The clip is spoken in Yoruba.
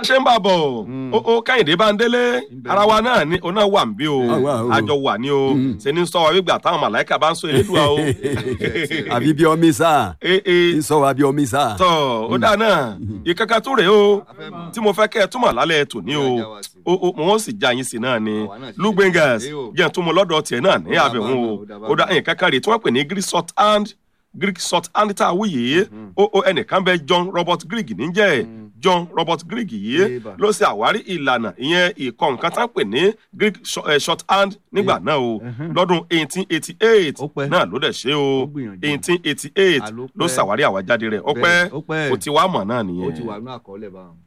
ṣe ń bà bọ̀ ó ó kẹ́hìndé bá ń délé ara wa náà ni òun náà wà ń bí o Ah, wà o. àjọ wà ní o ṣe ní sọ wa wígbà táwọn màláìka bá ń sọ elédùá o àbí bí ọmí sá ee ee ń sọ wa bí ọmí sá. tọ ó dáa náà ìkankan tó rèé o tí mo fẹ́ kẹ́ ẹ túmọ̀ lálẹ́ tòní o o o mo wọ́n sì já yín sí náà ni Àwa náà sì lugbengas ṣe é o. jẹ́ túmọ̀ lọ́dọ̀ tiẹ̀ náà ní Ó dà àbẹ̀wò bá o ó dà bá ó dá ìkankan rèé tí wọ́n pè ní greek short hand greek short hand tá a wú yìí ó ó ẹnìkan bẹ john robert greek níjẹ́ john robert greek yìí Yéèbà. ló ṣe àwárí ìlànà ìyẹn ìkọ nǹkan tá a pè ní greek short- eh, short hand nígbà náà o lọ́dún eighteen eighty eight Ó pẹ́. náà ló dẹ̀ ṣe o Ó gbìyànjú. eighteen eighty eight Àló ló pẹ́. ṣàwárí àwájáde rẹ̀ ó Bẹ́ẹ̀, pẹ́ ó pẹ́. ó ti wá mọ̀ náà ó nìyẹn. ti wà nínú àkọọ́lẹ̀ báwọn.